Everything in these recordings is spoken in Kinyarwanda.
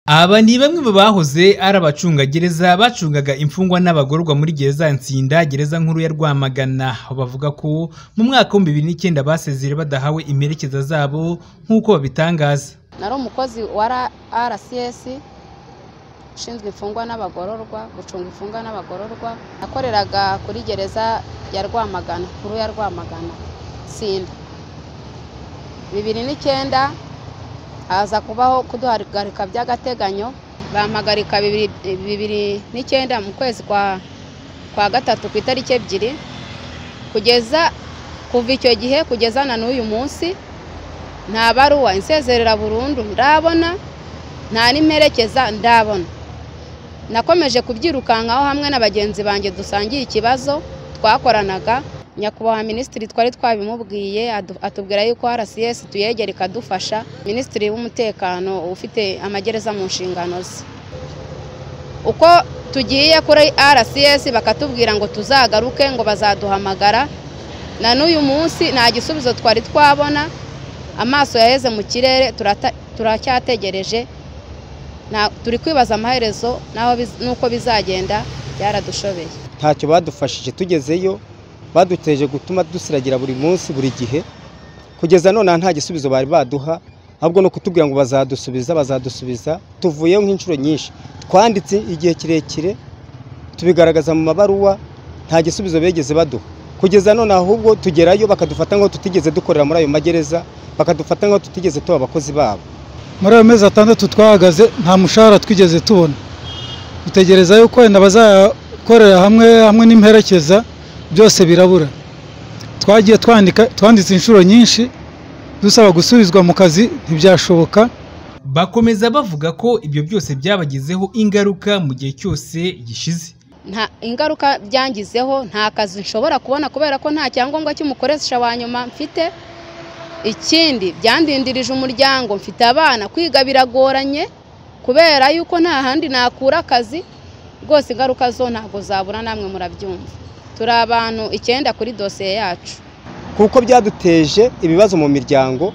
Aba ni bamwe mu bahoze ari abacungagereza bacungaga imfungwa n'abagororwa muri gereza ya Nsinda, gereza nkuru ya Rwamagana. Bavuga ko mu mwaka w'ibihumbi bibiri n'icyenda basezeye badahawe imperekeza zabo nk'uko babitangaza. Nari umukozi wa Ra- RCS ushinzwe imfungwa n'abagororwa, gucunga imfungwa n'abagororwa. Nakoreraga kuri gereza ya Rwamagana, nkuru ya Rwamagana, Nsinda. Bibiri n'icyenda haza kubaho kuduhagarika by'agateganyo, bampagarika bibiri, bibiri n'icyenda mu kwezi kwa, kwa gatatu ku itariki ebyiri, kugeza kuva icyo gihe kugeza na n'uyu munsi nta baruwa insezerera burundu ndabona nta n'imperekeza ndabona nakomeje kubyirukankaho hamwe na bagenzi banjye dusangiye ikibazo twakoranaga nyakubahwa minisitiri twari twabimubwiye adu- atubwira yuko rcs tuyegera ikadufasha minisitiri w'umutekano ufite amagereza mu nshingano ze uko tugiye kuri rcs bakatubwira ngo tuzagaruke ngo bazaduhamagara na n'uyu munsi nta gisubizo twari twabona amaso yaheze mu kirere turata- turacyategereje Na- turi kwibaza amaherezo n'aho biz- n'uko bizagenda byaradushobeye ntacyo badufashije tugezeyo baduteje gutuma dusiragira buri munsi buri gihe kugeza none nta gisubizo bari baduha ahubwo no kutubwira ngo bazadusubiza bazadusubiza tuvuyeho nk'inshuro nyinshi twanditse igihe kirekire tubigaragaza mu mabaruwa nta gisubizo bigeze baduha kugeza none ahubwo tugerayo bakadufata nk'aho tutigeze dukorera muri ayo magereza bakadufata nk'aho tutigeze tuba abakozi babo muri ayo mezi atandatu twahagaze nta mushahara twigeze tubona dutegereza yuko wenda bazakorera hamwe hamwe n'imperekeza byose birabura twagiye twandika twanditse inshuro nyinshi dusaba gusubizwa mu kazi ntibyashoboka Bakomeza bavuga ko ibyo byose byabagizeho ingaruka mu gihe cyose gishize. nta ingaruka byangizeho nta kazi nshobora kubona kubera ko nta cyangombwa cy'umukoresha wa nyuma mfite ikindi byandindirije umuryango mfite abana kwiga biragoranye kubera yuko nta handi nakura akazi rwose ingaruka zo ntabwo zabura namwe murabyumva turi abantu icyenda kuri dosiye yacu kuko byaduteje ibibazo mu miryango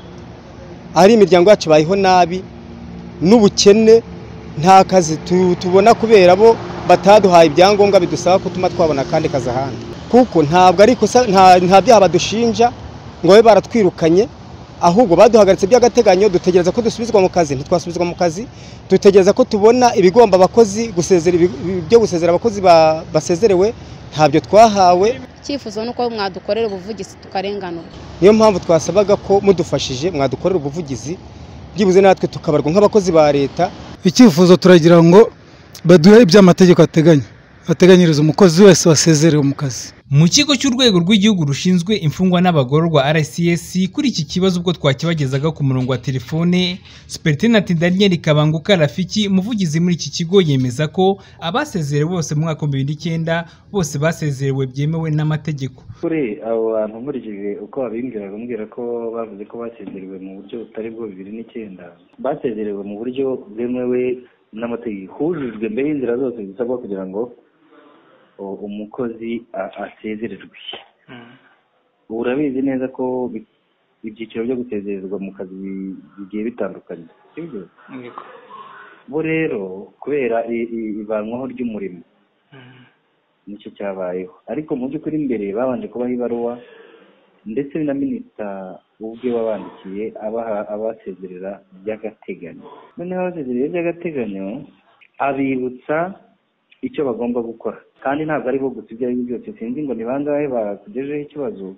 ari imiryango yacu ibayeho nabi n'ubukene nta kazi tu- tubona kubera bo bataduhaye ibyangombwa bidusaba gutuma twabona akandi kazi ahandi kuko ntabwo ari ikosa nta- nta byaha badushinja ngo babe baratwirukanye ahubwo baduhagaritse by'agateganyo dutegereza ko dusubizwa mu kazi ntitwasubizwa mu kazi dutegereza ko tubona ibigomba abakozi gusezera ibi- ibyo gusezera abakozi ba- basezerewe ntabyo twahawe icyifuzo ni uko mwadukorera ubuvugizi tukarenganurwa niyo mpamvu twasabaga ko mudufashije mwadukorera ubuvugizi byibuze natwe tukabarwa nk'abakozi ba leta icyifuzo turagira ngo baduhe ibyo amategeko ateganya ateganyiriza umukozi wese wasezerewe mu kazi Mu kigo cy'urwego rw'igihugu rushinzwe imfungwa n'abagororwa RCS kuri iki kibazo ubwo twakibagezaga ku murongo wa telefone Supt Daniel Kabanguka Rafiki umuvugizi muri iki kigo yemeza ko abasezerewe bose mu mwaka w'ibihumbi bibiri n'icyenda bose basezerewe byemewe n'amategeko. kuri abo bantu nkurikije uko babimbwiraga mbwira ko bavuze ko basezerewe mu buryo butari bwo bibiri n'icyenda basezerewe mu buryo bwemewe n'amategeko hujujwe mbere y'inzira zose zisabwa kugira ngo u- umukozi a- asezererwe ubu urabizi neza ko bi- ibyiciro byo gusezererwa mu kazi bi- bigiye bitandukanye sibyo bo rero kubera i- i- ivanwaho ry'umurimo nicyo cyabayeho ariko mu by'ukuri mbere babanje kubaha ibaruwa ndetse na minisita ubwe wabandikiye abaha abasezerera by'agateganyo noneho abasezerera by'agateganyo abibutsa icyo bagomba gukora kandi ntabwo ari bo gusa ibyo ari byo byose sinzi ngo ni bangahe bakugejeho ikibazo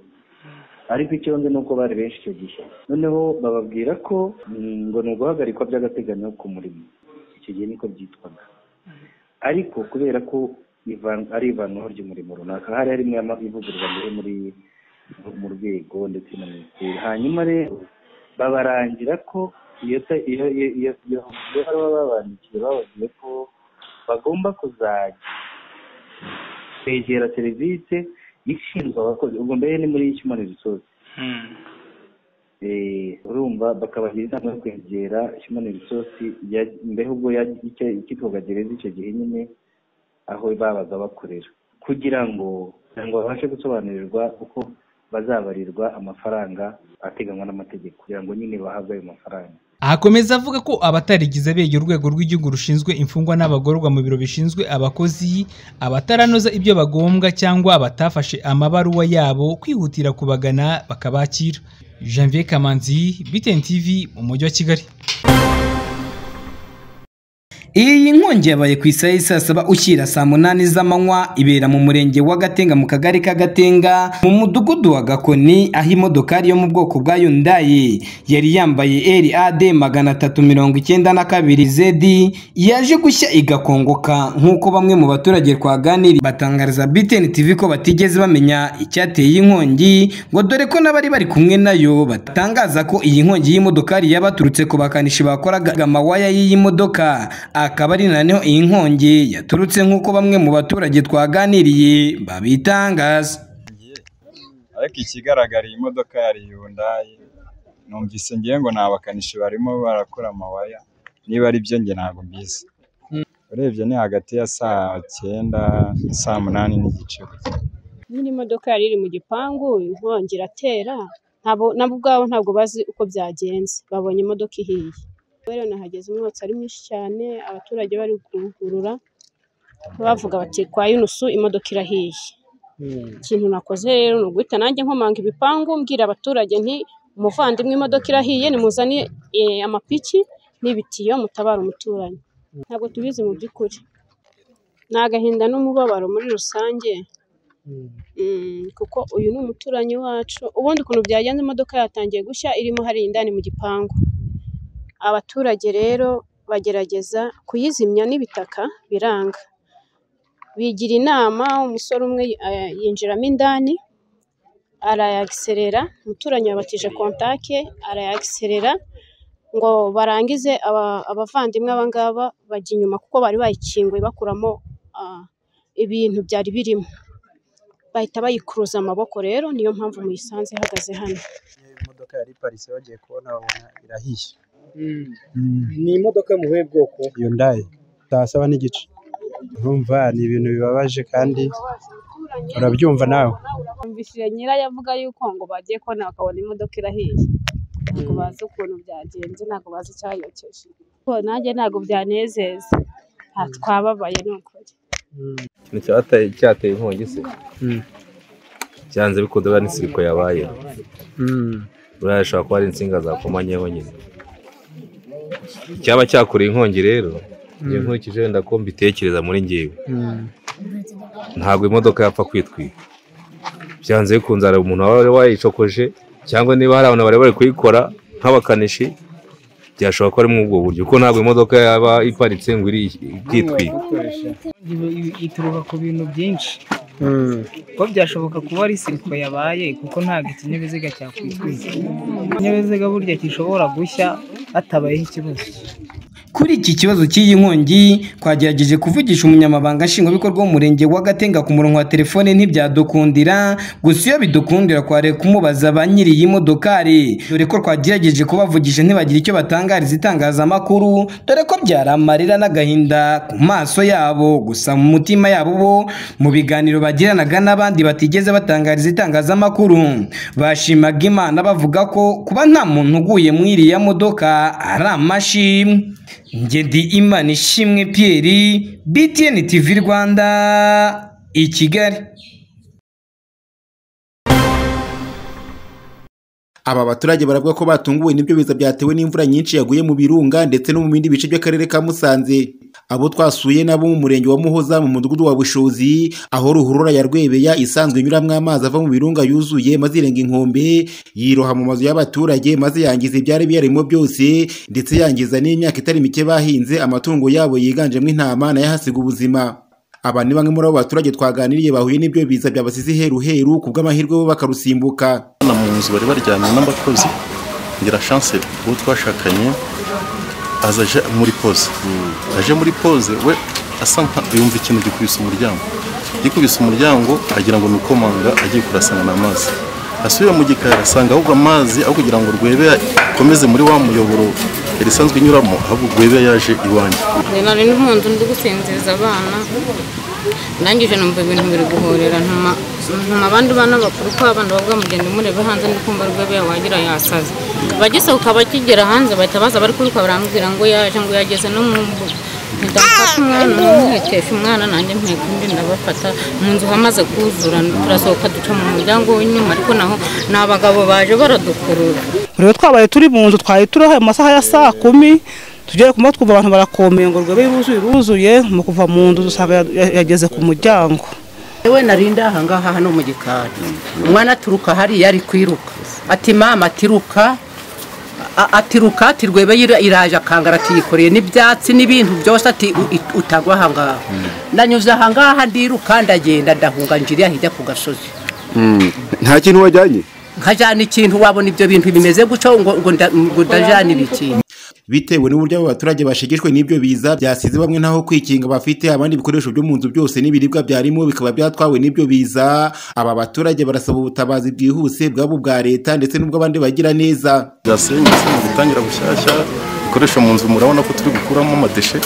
ariko icyo nzi ni uko bari benshi icyo gihe noneho bababwira ko mm, ngo ni uguhagarikwa by'agateganyo ku murimo icyo gihe niko byitwaga ariko kubera ko ivan- ari ivanwaho ry'umurimo runaka hari harimo ama- ivugururwa mbere muri mu rwego ndetse na minisiteri hanyuma rero babarangira ko iyo ta- iyo iyo iyo iyo iyo baruwa babandikiye bababwiye ko bagomba kuzajya kwegera serivisi ishinzwe abakozi ubwo mbere ni muri human resource Eh, urumva bakabagira inama yo kwegera human resource ya- mbere ubwo ya- icyo- icyitwaga gereza icyo gihe nyine aho babaga bakorera kugira ngo kugira ngo babashe gusobanurirwa uko bazabarirwa amafaranga ateganywa n'amategeko kugira ngo nyine bahabwe ayo mafaranga akomeza avuga ko abatarigize abegera urwego rw'igihugu rushinzwe imfungwa n'abagororwa mu biro bishinzwe abakozi abataranoza ibyo bagombwa cyangwa abatafashe amabaruwa yabo kwihutira kubagana bakabakira janvier kamanzi btn tv mu mujyi wa kigali Iyi nkongi yabaye ku isaha y'i saa saba ushyira saa munani z'amanywa ibera mu murenge wa Gatenga mu kagari ka Gatenga mu mudugudu wa Gakoni aho imodokari yo mu bwoko bwa Hyundai yari yambaye RAD magana atatu mirongo icyenda na kabiri ZD yaje gushya igakongoka nk'uko bamwe mu baturage twaganiriye batangariza BTN TV ko batigeze bamenya icyateye iyi nkongi ngo dore ko n'abari bari kumwe nayo batangaza ko iyi nkongi y'imodokari yabaturutse ku bakanishi bakoraga amawaya y'iyi modoka akaba ari naneho iyi nkongi yaturutse nk'uko bamwe mu baturage twaganiriye babitangaza ariko ikigaragara iyi modoka yari yundayi numvise ngiye ngo ni abakanishi barimo barakora amawaya niba ari byo njye ntabwo mbizi urebye ni hagati ya saa cyenda na saa munani n'igice gusa. nyine imodoka yari iri mu gipangu inkongi iratera ntabwo nabo ubwabo ntabwo bazi uko byagenze babonye imodoka ihiye rero nahageze umwotsi ari mwinshi cyane abaturage bari kuwugurura bavuga bati kwa yunusu imodoka irahiye ikintu nakoze rero ni uguhita nanjye nkomanga ibipangu mbwira abaturage nti umuvandimwe imodoka irahiye nimuzane eh, amapiki n'ibitiyo mutabara umuturanyi ntabwo tubizi mu by'ukuri ni agahinda n'umubabaro muri rusange Mm, kuko uyu ni umuturanyi wacu ubundi ukuntu byagenze imodoka yatangiye gushya irimo hariya indani mu gipangu abaturage rero bagerageza kuyizimya n'ibitaka biranga bigira inama umusore umwe eh, yinjiramo indani arayagiserera umuturanyi yabatije kontake arayagiserera ngo barangize aba- abavandimwe abangaba bajya inyuma kuko bari bayikinguye bakuramo ah, ibintu byari birimo bahita bayikuruza amaboko rero niyo mpamvu muyisanze ihagaze hano imodoka yari iparitse bagiye kubona babona irahiye ni imodoka yo mu buhe bwoko yundayi saa saba n'igice urumva ni ibintu bibabaje kandi urabyumva nawe Numvishije nyirayo avuga yuko ngo bagiye kubona bakabona imodoka irahiye ntabwo bazi ukuntu byagenze ntabwo bazi icyayokeje ko nanjye ntabwo byanezeza nta twababaye ni ukuri ikintu cyateye cyateye inkongi se byanze bikunze buriya n'isiriko yabaye buriya bishobora kuba ari insinga zakomanyeho nyine cyaba cyakora inkongi rero iyo nkurikije wenda ko mbitekereza muri ngewe ntabwo imodoka yapfa kwitwika byanze bikunze hari umuntu waba wari wayicokoje cyangwa niba hari abantu bari bari kuyikora nk'abakanishi byashobora kuba ari muri ubwo buryo kuko ntabwo imodoka yaba iparitse ngo iri ikitwika ituruka ku bintu byinshi kuko byashoboka kuba ari siriko yabaye kuko ntabwo ikinyabiziga cyakwitwika ikinyabiziga burya gishobora gushya hatabayeho ikibazo Kuri iki kibazo cy'iyi nkongi twagerageje kuvugisha umunyamabanga nshingwabikorwa w'umurenge wa Gatenga ku murongo wa telefone ntibyadukundira gusa iyo bidukundira twari kumubaza ba nyiri iyi modokari dore ko twagerageje kubavugisha ntibagira icyo batangariza itangazamakuru dore ko byari amarira n'agahinda ku maso yabo gusa mu mutima yabo bo mu biganiro bagiranaga n'abandi batigeze batangariza itangazamakuru bashimaga Imana bavuga ko kuba nta muntu uguye muri iriya modoka ari amashimwe njye ndi imana ishimwe Pierre BTN TV Rwanda i Kigali Aba baturage baravuga ko batunguwe n'ibyo biza byatewe n'imvura nyinshi yaguye mu birunga ndetse no mu bindi bice by'akarere ka Musanze. Abo twasuye nabo mu murenge wa Muhoza mu mudugudu wa Bushozi aho ruhurura ya Rwebeya isanzwe inyuramo amazi ava mu birunga yuzuye maze irenga inkombe yiroha mu mazu y'abaturage maze yangiza ibyari biyarimo byose ndetse yangiza n'imyaka itari mike bahinze amatungo yabo yiganjemo intama nayo ahasiga ubuzima. Aba ni bamwe muri abo baturage twaganiriye bahuye n'ibyo biza byabasize heru heru ku bw'amahirwe bo bakarusimbuka. hano mu nzu bari baryamye n'abakozi ngira chance uwo twashakanye aza aje muri pose aje muri pose we asa nka yumva ikintu gikubise umuryango gikubise umuryango agira ngo ni uko manga agiye kurasana n'amazi asubiye mu gikari asanga ahubwo amazi aho kugira ngo rwebe akomeze muri wa muyoboro yari isanzwe inyuramo ahubwo rwebe yaje iwanjye nari ndi mu nzu ndi gusinziriza abana ndangije numva ibintu biri guhorera ntuma ntuma abandi bana bakuru ko abana bavuga mugende murebe hanze ndi kumva rwebe wagira yasaze bagisohoka bakigera hanze bahita baza bari kwiruka barambwira ngo yaje ngo yageze no mu mbuga mpita mfata umwana nk'umuhekesha umwana nanjye mpeka undi ndabafata mu nzu hamaze kuzura turasohoka duca mu muryango w'inyuma ariko naho ni abagabo baje baradukurura rero twabaye turi mu nzu twari turiho mu masaha ya saa kumi tugiye kumva twumva abantu barakomeye ngo rwebe yuzuye iruzuye mu kuva mu nzu dusanga yageze ku muryango yewe narindi aha ngaha hano mu gikari umwana aturuka hariya ari kwiruka ati mama atiruka a- atiruka ati rwebe yira- iraje akangara atiyikoreye n'ibyatsi n'ibintu byose ati u- i- utagwa aha ngaha nanyuze aha ngaha ndiruka ndagenda ndahunga njiriya hirya ku gasozi nta kintu wajyanye nkajyana ikintu wabona ibyo bintu bimeze gutyo ngo ngo nda- ngo ndajyana ibikintu bitewe n'uburyo abo baturage bashegeshwe n'ibyo biza byasize bamwe ntaho kwikinga bafite abandi ibikoresho byo mu nzu byose n'ibiribwa byarimo bikaba byatwawe n'ibyo biza aba baturage barasaba ubutabazi bwihuse bwabo bwa leta ndetse n'ubw'abandi bagira neza byasenyutse mu gutangira bushyashya bikoresho mu nzu murabona ko turi gukuramo amadeshe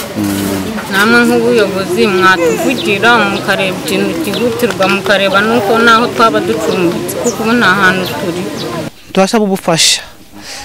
namwe nk'ubuyobozi mwatuvugira mukareba ikintu cyihutirwa mukareba nuko naho twaba ducumbitse kuko ubu nta hantu turi turasaba ubufasha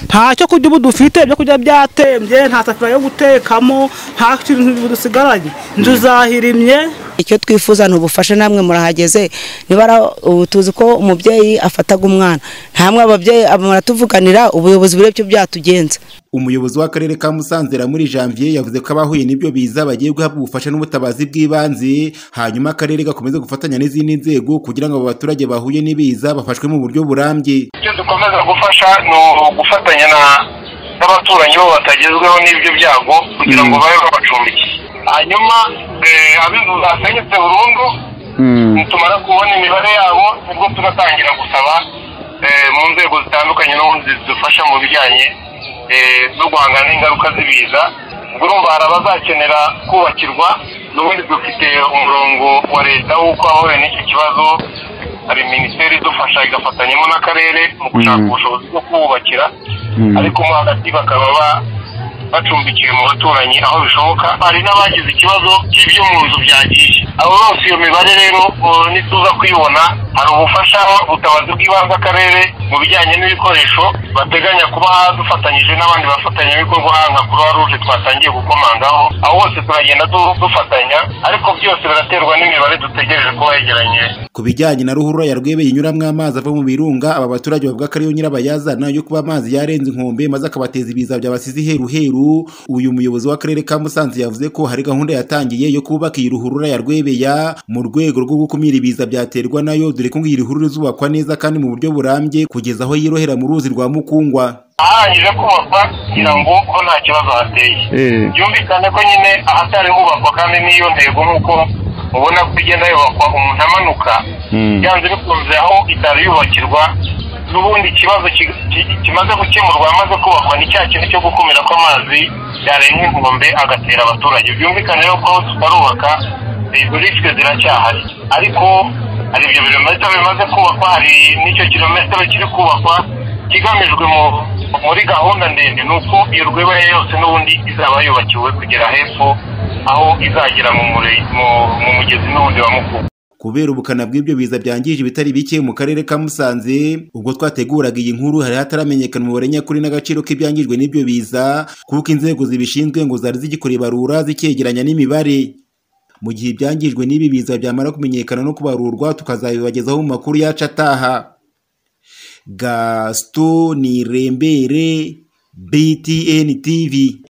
nta cyo kurya ubu dufite ibyo kurya byatembye nta safuriya yo gutekamo nta kintu dusigaranye inzu zahirimye icyo twifuza ni ubufasha namwe murahageze niba ari ubu tuzi ko umubyeyi afataga umwana ntamwe ababyeyi muratuvuganira ubuyobozi burebye byatugenza umuyobozi w'akarere ka musanze muri janvier yavuze ko abahuye n'ibyo biza bagiye guhabwa ubufasha n'ubutabazi bw'ibanze hanyuma akarere gakomeze gufatanya n'izindi nzego kugira ngo abo baturage bahuye n'ibiza bafashwe mu buryo burambye icyo dukomeza gufasha ni ugufatanya na- n'abaturanyi bo batagezweho n'ibyo byago kugira ngo babe babacumbikiye hanyuma eh, ab'inzu zasenyutse burundu nitumara kubona imibare yabo nibwo tugatangira gusaba eh, mu nzego zitandukanye n'ubundi zidufasha mu bijyanye eh, no guhangana n'ingaruka z'ibiza ubwo urumva hari abazakenera kubakirwa n'ubundi dufite umurongo wa leta w'uko abahuye n'iki kibazo hari minisiteri idufasha igafatanyamo n'akarere mu gushaka ubushobozi bwo kububakira ariko mo hagati bakaba ba- bacumbikiwe mu baturanyi aho bishoboka hari n'abagize ikibazo cy'ibyo mu nzu byagiye abo bose iyo mibare rero uh, nituza kuyibona hari ubufasha ubutabazi bw'ibanze akarere mu bijyanye n'ibikoresho bateganya kuba dufatanyije n'abandi bafatanyabikorwa nka croix rouge twatangiye gukomangaho aho hose turagenda du- dufatanya ariko byose biraterwa n'imibare dutegereje kuba yegeranye ku bijyanye na ruhurura ya rwebeye inyuramo amazi ava mu birunga aba baturage bavuga ko ariyo nyirabayazana yo kuba amazi yarenze inkombe maze akabateza ibiza byabasize iheruheru uyu muyobozi w'akarere ka musanze yavuze ko hari gahunda yatangiye yo kubaka iyi ruhurura ya rwebeya mu rwego rwo gukumira ibiza byaterwa nayo dore ko ngo iyi ruhurura izubakwa neza kandi mu buryo burambye kugeza aho yirohera mu ruzi rwa mukungwa aharangije kubakwa kugira ngo ko nta kibazo hateye byumvikane ko nyine ahatari hubakwa kandi n'iyo ntego nk'uko ubona ko igenda yubakwa umuntu amanuka byanze bikunze aho itari yubakirwa n'ubundi ikibazo ki- ki- kimaze gukemurwa amaze kubakwa ni cya kintu cyo gukumira ko amazi yarenga inkombe agatera abaturage byumvikane rero ko aho tutarubaka izo risike ziracyahari ariko hari ibyo birometero bimaze kubakwa hari n'icyo kirometero kiri kubakwa ikigamijwe mu- muri gahunda ndende ni uko iyo rwibaya yose n'ubundi izaba yubakiwe kugera hepfo aho izagera mu mure- mu- mu mugezi n'ubundi wa mukuru kubera ubukana bw'ibyo biza byangije ibitari bike mu karere ka musanze ubwo twateguraga iyi nkuru hari hataramenyekana umubare nyakuri n'agaciro k'ibyangijwe n'ibyo biza kuko inzego zibishinzwe ngo zari zigikora ibarura zicyegeranya n'imibare mu gihe ibyangijwe n'ibi biza byamara kumenyekana no kubarurwa tukazabibagezaho mu makuru yacu ataha gaston nirembere btn tv